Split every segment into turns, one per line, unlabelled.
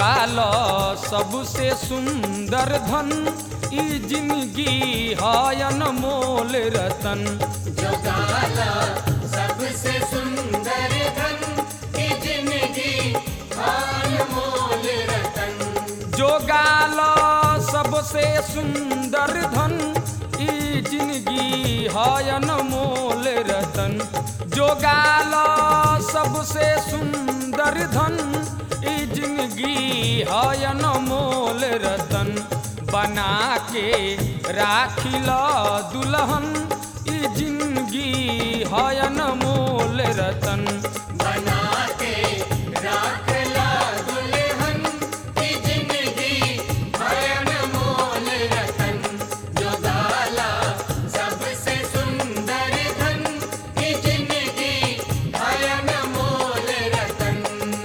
जोगाल सबसे सुंदर धन ई जिंदगी हायन मोल रतन
जो गाला सबसे सुंदर धन की जिंदगी हाल मोल रतन
जोगाल सबसे सुंदर धन ई जिंदगी हायन मोल रतन जोगाल सबसे सुंदर धन ई जिंदगी हायन मोल रतन बना के राखिल दुल्हन ई जिंदगी हायन मोल रतन
बना के राख ला दुल्हन की जिंदगी भयन मोल रतन जो गाला सबसे सुंदर धन की जिंदगी भयन मोल रतन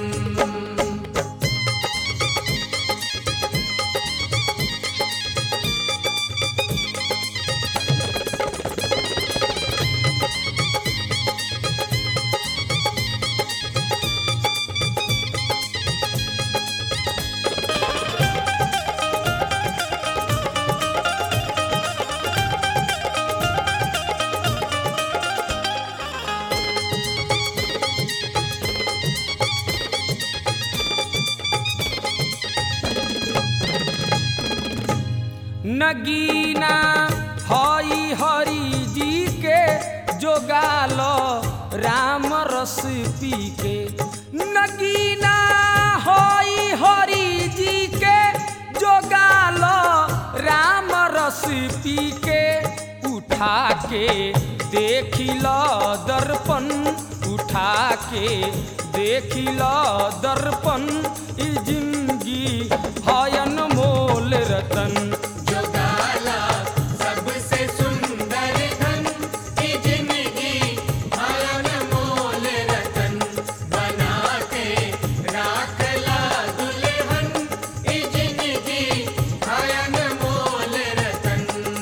नगीना हई हरि जी के जोगाल राम रस पी के नगीना हई हरि जी के जोगाल राम रस पी के उठा के देखिल दर्पण उठा के देखिल दर्पण ई जिंदगी हयन मोल रतन
जो गाला सबसे सुंदर धन की जिंदगी भयन मोल रतन बना के राख ला दुल्हन की जिंदगी भयन मोल रतन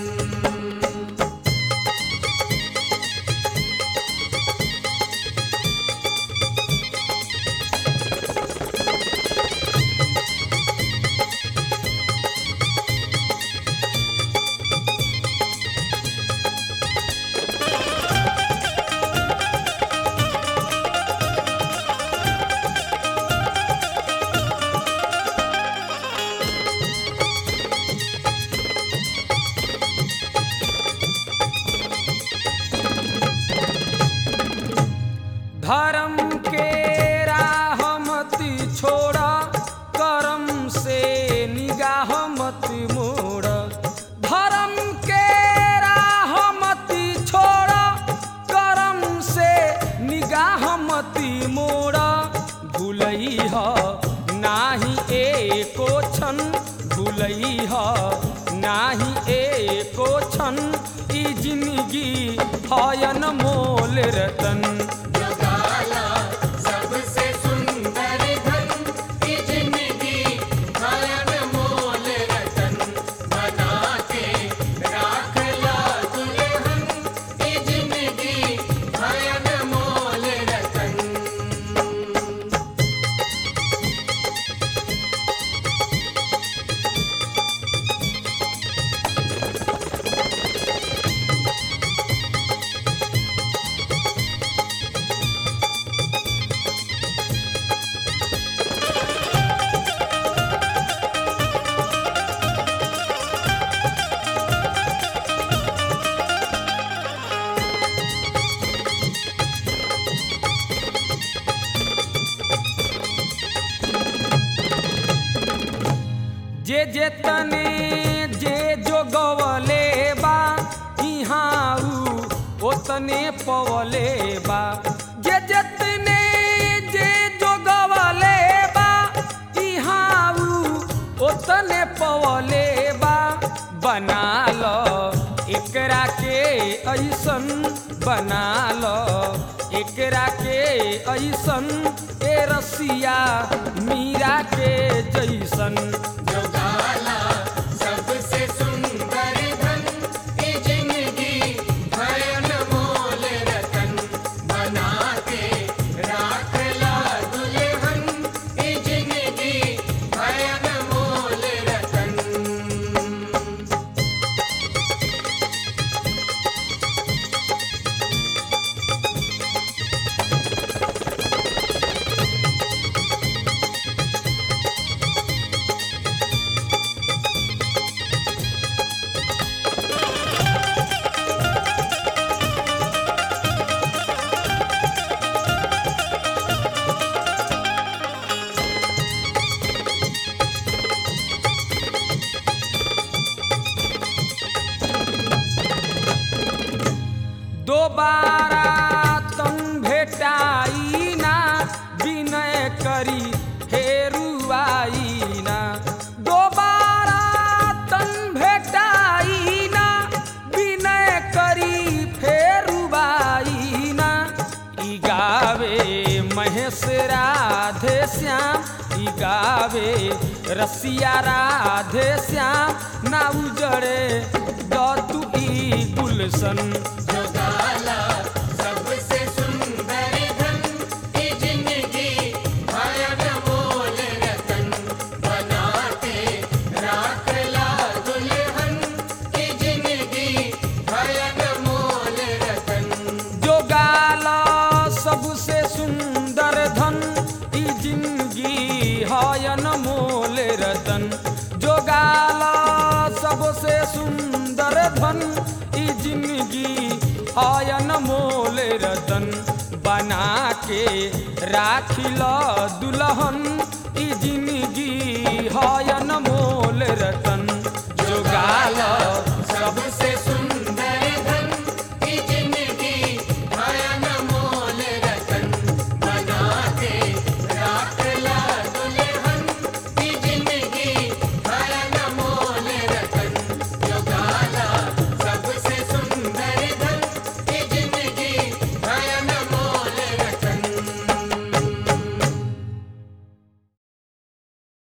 धर्म के राह मत छोड़ा कर्म से निगाह मत मोड़ धर्म के राह मत छोड़ा कर्म से निगाह मत मोड़ भूलई ह नाही एको क्षण भूलई ह नाही एको क्षण ई जिंदगी हयन मोल रतन
जो गाला सबसे सुंदर धन की जिंदगी भयन मोल रतन बना के राख ला दुल्हन की जिंदगी भयन मोल रतन
जे जेतने जे जोगवले बा इहाँ ऊ ओतने पवले बा जे जेतने जे जोगवले बा इहाँ ऊ ओतने पवले बा बना लो एकरा के ऐसन बना लो एकरा के ऐसन ए रसिया मीरा के जैसन
जो गाला सबसे सुंदर धन की जिंदगी भयन मोल रतन बना के राख ला दुल्हन की जिंदगी भयन
दोबारा तन भेटाई ना विनय करी हेरुआई ना दोबारा तन भेटाई ना विनय करी फेरुबाई ना ई गावे महेश राधे श्याम ई गावे रसिया राधे श्याम ना उजड़े दतु ई गुलशन
जोगाला सबसे सुंदर धन की जिंदगी भयन मोल रतन बनाते राख ला दुल्हन की जिंदगी भयन मोल रतन
जो गाला सबसे सुंदर धन ई जिंदगी हयन मोल रतन जो गाला सबसे सुंदर धन ई जिंदगी हयन मोल रतन बना के राखिल दुल्हन ई जिंदगी हयन